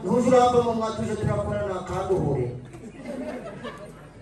ntuzuramba mu mwatuze turakorana ntakanduhure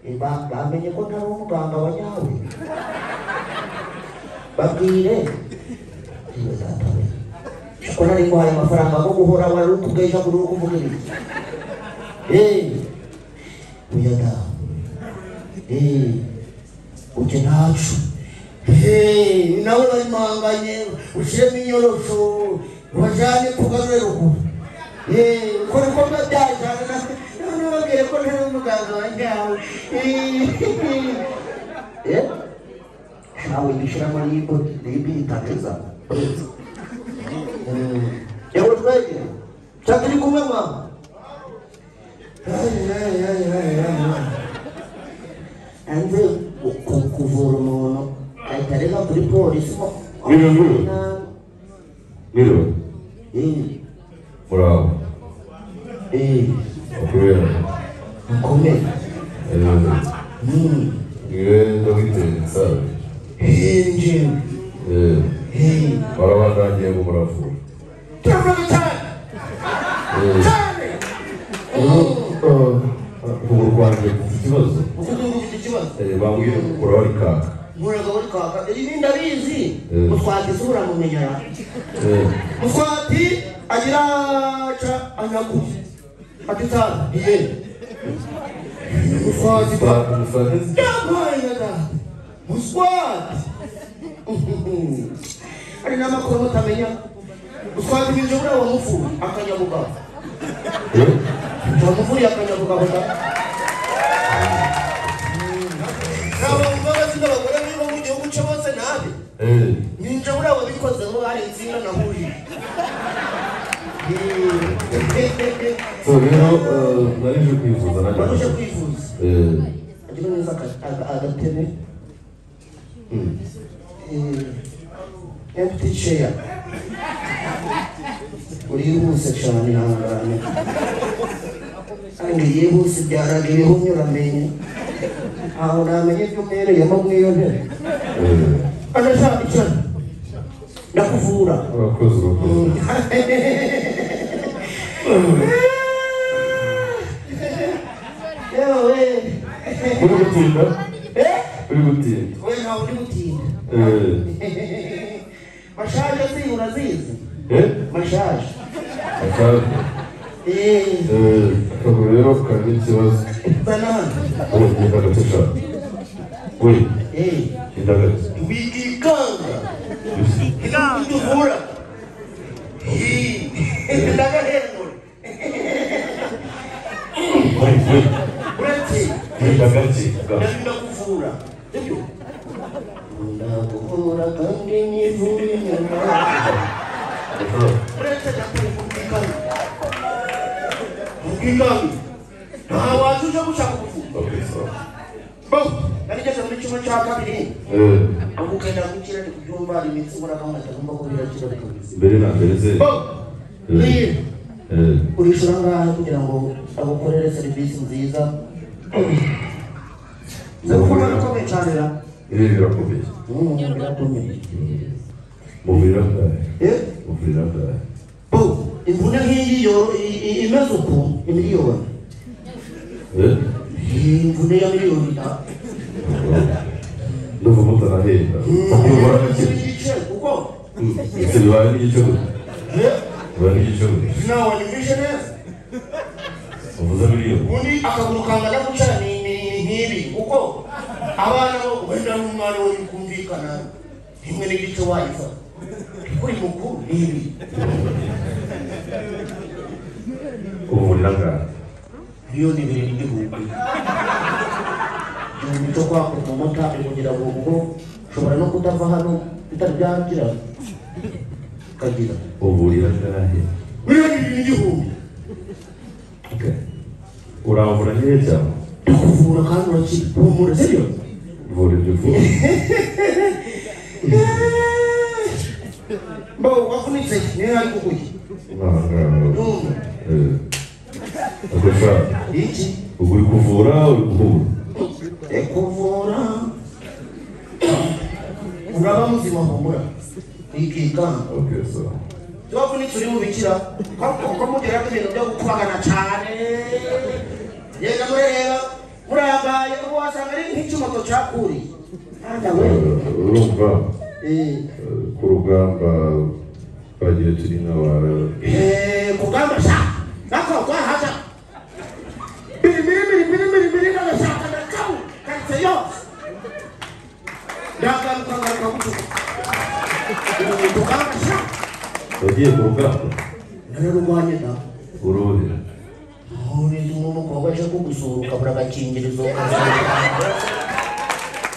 Eh, ba- bamenye ko ntari umuganga wa nyawe babwire ntibazatabe kuko nari nguhaye amafaranga go guhora wari utubwesha kuri uko uvuga ibi Eh, oya da Eh, ujye ntacu Eh, nawe barimanganye ushyiremo inyorosho bajyane kugarure ruguru Eh, ko niko biba byajyana na- none babwire ko ntari umuganga wa nyawe Eh, eh, nawe gishyiramo n'imbo n'imbi itangiriza yewe twege cya turi kumwe mama hanze kuvura umuntu ahita areba kuri polisi Biro, biro. Biro, muraho bakubera ukomeye niwe dogiteri sabe hinji barabakangiye ngo muravura ukuguru kwanjye gufite ikibazo ufite ufite ikibazo Eh, bambwiye gukuraho rikaka nkuraga uri kwaka iri ni ndabizi Mm. mutwati se uramumenyera Eh, mutwati agira ca anyaguye ati tara iye mutwati ba umusa- umusazi yampayaga muswati ari n'amakuru mutamenya muswati binjobura wamupfuye akanyabugabo Eh, wamuvuriye akanyabugabo da ntabwo mbabazi n'abagore biba mu gihugu cyo bose nabi eh, ninjabura wabikozeho hari insinga nahuriye so rero eh, nari nje kwivuza waruje nanjye kwivuza Eh, ariko neza aka- aga- agatebe mm, empty chair urihuse cyane ihangane kandi yihuse byaraga ibihumyo uramenye aho namenye ibyo umereyemo mw'iyo ntebe eh, anashaka icyana ndakuvura urakoze urakoze yewe uri gutinda eh uri gutinda we ntawe uri gutinda Eh, mashaje ziyo urazizi eh, mashaje akaza eh Eh, akaguru rero kari n'ikibazo banana we indagatisha we eh indagatisha wigikanga inamuduvura ndagahengura we we urati indagatisha ndarinda kuvura sibyo ndakuvura kandi nivura inyuma ubwiganze nta wazi uje gushaka ubuvuzi bo narigeze muri kimwe cya kabiri aho ugenda gukira ndi kubyumva imitsi ihoraho nkatagomba ko birakira bikabizima mbere na mbere ze bo Mm. niyo Eh, urishura ngaha kugira ngo agukorere serivisi nziza ndakubona bikomeye cyane ra ibi birakomeye Mm, birakomeye mubiri angahe Eh, mubiri angahe bo imvune nk'iyi yo- i- i- imeze uku imiliyoni Eh, iyi mvune ya miliyoni ah, ndumva mutarahenda mm, bakubura igice gake n'igice, kuko ibyo bibaye n'igicuri eh, bibaye n'igicuri nawe ni visionary uvuze miliyoni undi akagurukanga ndagucana nkibi kuko abana bo wenda n'umwana we kumvikana rimwe n'igice wayifa kuri mukuru nkibi ubuvurira angahe miliyoni ibiri n'igihumbi igihumbi cyo kwakuka umuta kugira ngo ubwo ushobora no kutava hano bitabyangira ukagira ubuvurira angahe miliyoni ibiri n'igihumbi uramvura nkeya cyane kuvura kandi urakira humura sibyo vura ibyo vura mbo wavunitse niyo yari kukurya Ntabwo. numva Eh. Ubwo ushaka. iki Ubwo uri kuvura uri guhura ekuvura uraba muzima humura ikikanga okay so twavuni turi mubikira kamukongo mudera kumene kuda kukhwakana chane yeka murereva murabaya kuwasangani nk'icyumato cyakuri anda we urumva Eh, eh, ku rugamba twagiye turi nk'abara eh, kugamba sha nakogwa haja birimirimirimirimiri kanashaka ndakau kanse yose ndagarukagaruka kutuka kugamba sha twagiye ku rugamba nararwanye nawe uruhe Huriza umukobwa aje kugusuhuka buri agakingirizo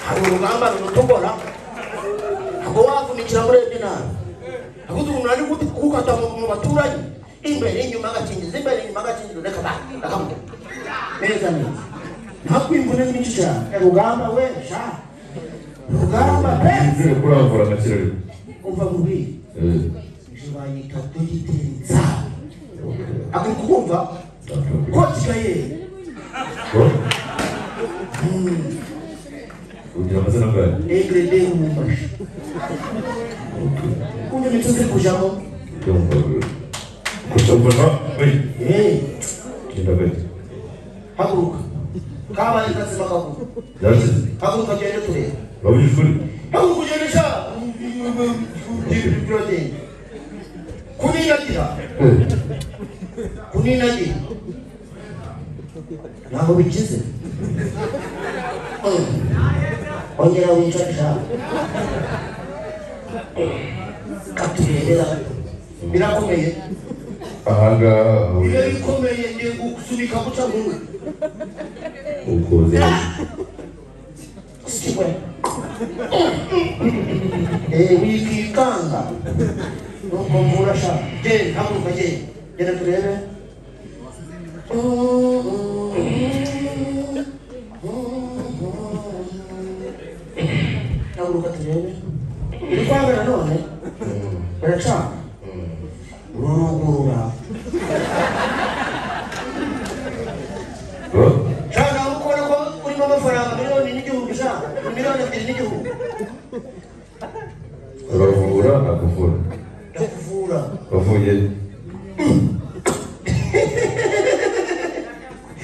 hari urugamba rurutobora ako wavunikira muri ebyo nabi ako umuntu ari guti gukata mu mu baturanyi imbere inyuma agakingirizo imbere inyuma agakingirizo reka ba akamutera neza neza ntakwimvune nyinshi cyane rugamba we sha rugamba pe Ngiye kurambura agakira rimwe umva mu bihe Eh, ijibanyika dogitenza akuri kukumva kotika yeye ko? ugira amazina angahe negrede umumbashi kunye mituziri kujamo kutabona we Eh, kinda we haguruka kabaye kazima kakuru yakize haguruka ugende kureba urabona ishuri haguruka ugende sha birotenge kuninagira kuninagira ntaho bigize Eh, ongera wicare sha katurebera birakomeye ahangaha Iyo ahuriye bikomeye ndi gusunika guca nkuru. ukuze Siwe. Eh, wikikanga. Nuko mvura sha. Je, haguruka je. Genda turebe. Haguruka turebe. Iri kwabera none? Baracanga. Rurugurura. ko Shaka ukora ko urimo amafaranga miliyoni n'igihumbi sha miliyoni ebyiri n'igihumbi uravura akavura ndakuvura wavuye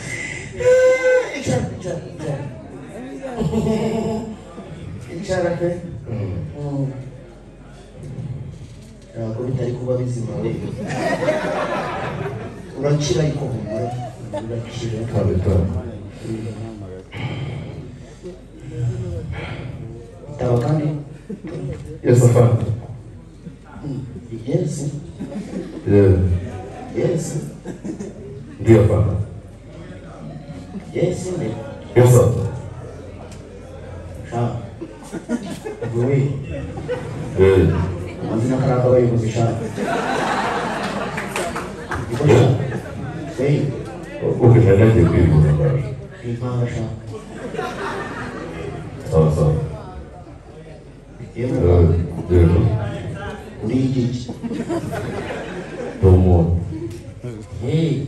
Eh, icara icara icara icara pe Mm. ntabwo bitari kuba bizima we urakira ariko humura urakira kabitara bitaba kandi yesi afana yesi yesi ndiyo afana yesi ne yesa shaka ubuwe amazina karaka abayobozi shaka niko shaka weyi ukisha nagiye kwivura mbaraga impanga shaka sawa sawa yewe mwana, rero uri igiki ni umuntu heyi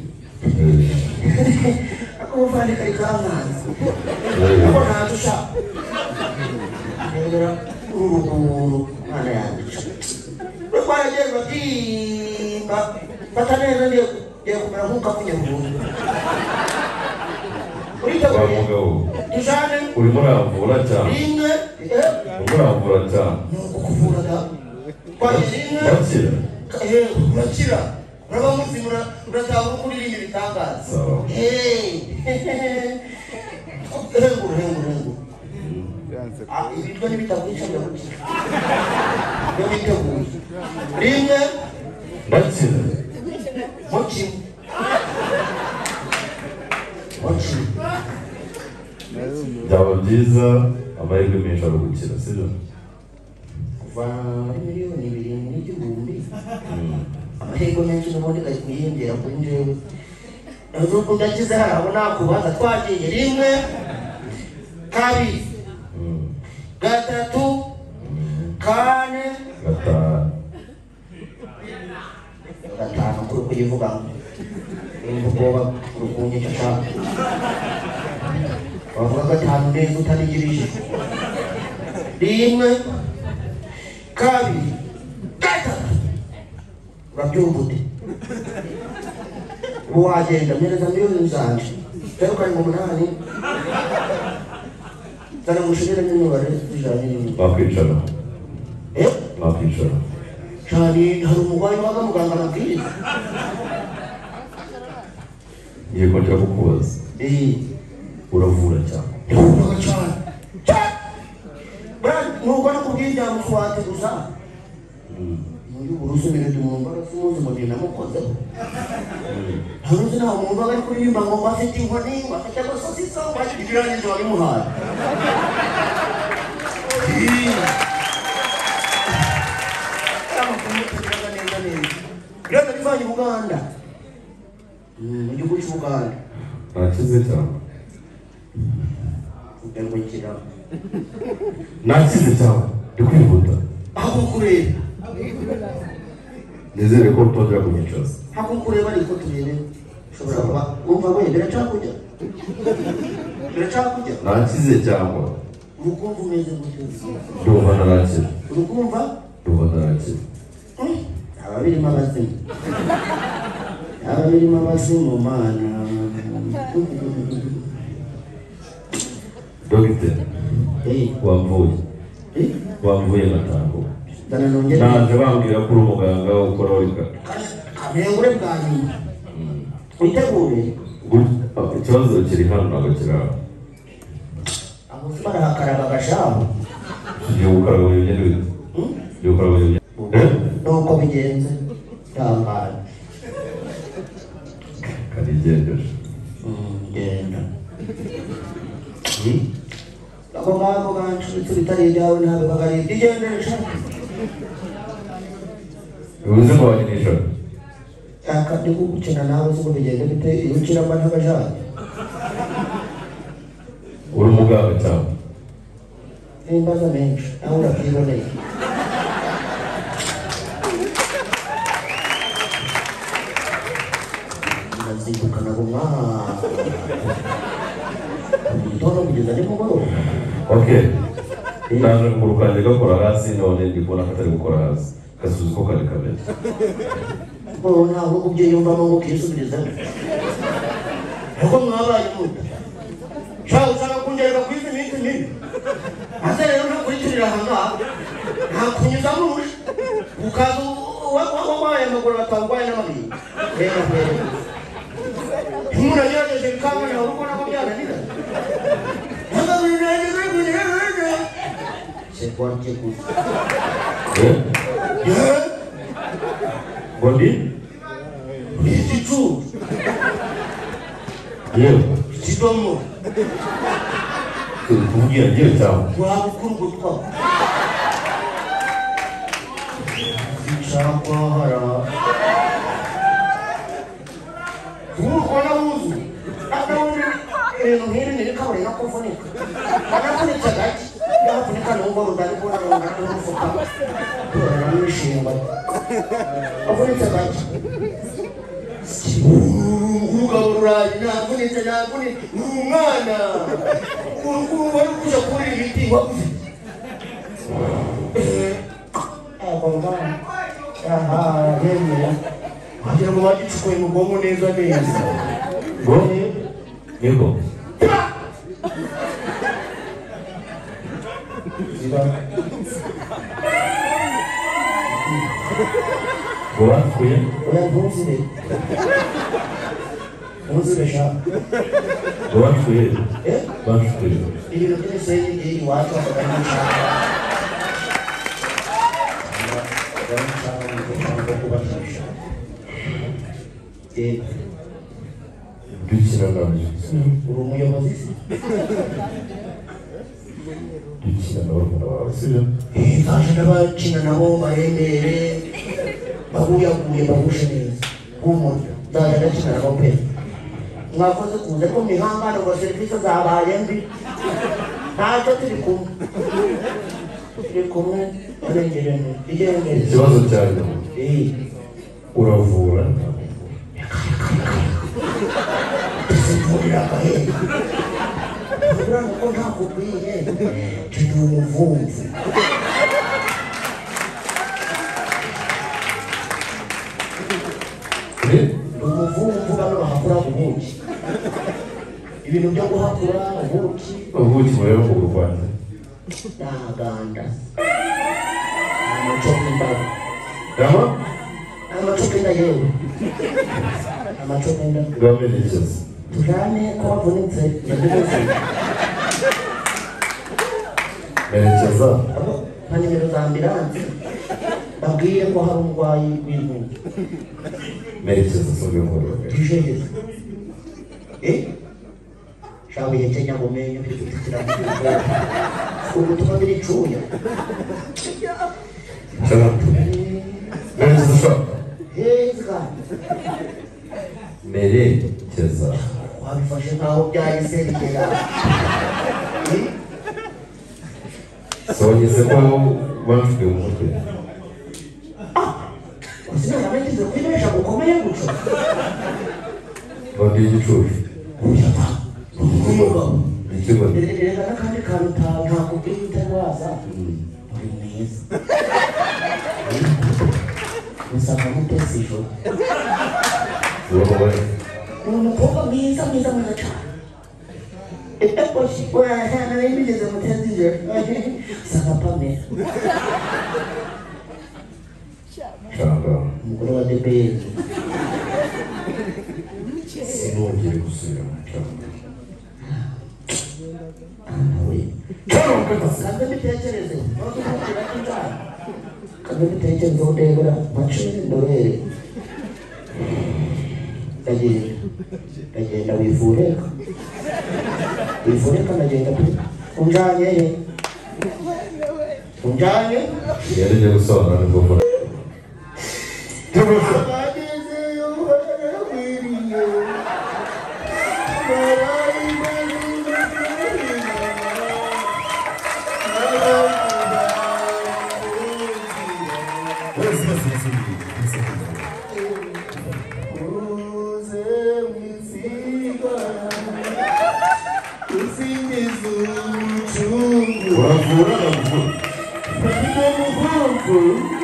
akobuvani kari kamanzi ako ntanzu shaka nemera ururuguru mwana yange uri kwaragiye batimba fata neza ndiye ndiye kumera nk'ukakunyabungu urita wa mugabo tujane urimo uramvura cyane rimwe eh, urimo uramvura cyane kukuvuraga kwagira inka wakira eh, urakira uraba muzima urataha kuririmba ibitangaza sawa Eh, hengura hengura hengura Ah, ibiryo n'ibitakwica birakwica iyo biteguye rimwe ndakira muki muki byaba byiza amahirwe menshi ari gukira sibyo kuva muri miliyoni birindwi n'igihumbi amahirwe menshi n'ubundi ari kuyiyongera kuri njyewe n'ubu ndagize hano abo nakubaza twagiye rimwe kabiri Mm. gatatu kane gatanu gatanu kuri kuyivuga nimba ubwoba urukunye cyangwa wavuga gatanu neza utanigirije rimwe kabiri gatatu babyungudde muwagenda myereza milioni zange teruka ni mumunani tana mushirire n'imibare tujanye wakwicara eh wakwicara cyane hari umurwayi waga muganga amabwiriza ngiye kongera kukubaza eh uravura cyane ndakubona cyane Brad nuko nakubwiye mufate gusa muri burusu bine tumumba rasuzi mugenda mukozeho ntaruzi nawe umuntu ari kuririmba ngo ngo afite inkoni ngo afite agasosiso ngo afite ikirangizo wabimuhaye Rero nivanye Uganda. Mm, igihugu cy'u Uganda. nakize cyane Udengukira. nakize cyane ndi kwihuta Aho kureba. nizere ko utongera kunyicaza hakukureba ariko turebe ushobora kuba wumva we biracakujya biracakujya nakize cyangwa urukumva umeze gutyo ndumva narakira urukumva ndumva narakira hmm, aba birimo abazimu aba birimo abazimu mana dogiteri Eh, wamvuye eh, wamvuye natanguwe dana nongere naje bambwira ko uri umuganga ukora wika kabengure bwa nyuma witegure ikibazo kiri hano ntabwo kiri aho abuzima arahakaraga agashabu igihe gukora ngo bimwe n'ibihe Hmm? igihe gukora ngo bimwe nuko bigenze tangaje karigendeje genda ako ngako kanshuti bitari ibyawe ntabwo bagahita igendesha bivuze ko wajya nijoro aka ndi kugukina nawe siko bigenda bite iyo ukiramo ntabajanye uri umuganga cyangwa n'imbaza menshi nawe urabyiboneye ndazindukana bumwaka mu gitondo kugeza nimugoroba ok naje kuguru kanjye gakora hasi none ndi kubona katari gukora hasi kasuzi ko kari kameze wowe ntabwo ubyiyumvamo ngo ukisubirizeho kuko mwabaye muda shaho ushaka kungerera ku izi minsi mibi ase rero ntakuritirira aha ngaha ntakunyuzamo uje ukaza wabaye amaguru batawugwaye n'amabiri rero rero umuntu agerageje bikanganira urugo nabo byananira C'est quoi qui est cool Yeah. ngo ndi It's true. yewe It's normal. turi kubwira ngewe cyangwa waba ukora ugutwa icakwahara umukona wuzu adawuri ibintu nk'ibi niri kabari no kuvunika anavunika gake yavunika n'ubwo rudari kubona rungana n'umufuka kurana n'ibishingwa avunitse gake umugabo rurayi navunitse navunitse ni umwana wari kuja kubura imiti waguze kugira ngo bagicukuye mu bwonko neza neza ngo niko ngo bapfuye oya ntuzire ntuzire shaka ngo bapfuye Eh? bapfuye ibintu by'imisenyi biri iwacu bakaganyishaka dukina nabyo uri umuyobozi se dukina na barumuna bawe sibyo baje n'abakina nabo barembere bahuyaguye bahuje neza humura nzajya ndakina nabo pe mwakoze kuze ko mihangane ngo serivisi zabaye mbi ntacyo turi kumwe turi kumwe turengerene igendere ikibazo cyanjye Eh, uravura tuzivurira agahera urabona ko ntakubwiye turi umuvumvu umuvumvu bano bahakura ubuki ibintu byo guhakura ubuki ubuki bureba ku rwanda ndahaganda amacupa indabo aha amacupa inda yewe amacupa inda bwamerekeza tujyane ko bavunitse ndabibutse merekeza nka nimero za ambilanse babwiye ko hari umurwayi w'inkungu merekeza sobe ngororero tujeje eh shawe yete nyango menyo kutukira ubu tuba biri cuya cyangwa merekeza shaka heza merekeza wabifashe nkaho byahise bigera Eh, sohogeze ko bamfite mu mutwe wazina yamenyeze kwibesha gukomeye guco babwiye igicucu ikigo reka n'akandi kantu ta- ntakubwira utarwaza uri mwiza usanga mutesi ijoro ubaho ni umukobwa mwiza mwiza mwiza cyane warahanabigeze mutezi ijoro usanga pamela cyangwa umugore wa debeli sinongere gusubira mu cyangwa nawe kanze mbitekereze ntukivugira injyana kanze mbitekereze udebera mace ndorere ndagenda ndagenda wivureka wivureka ndagenda pe unjanye he unjanye yarajya gusobanura nibwo mbona Tugusa. Usingize umucungu Uravura ndavura. Ufite umuhungu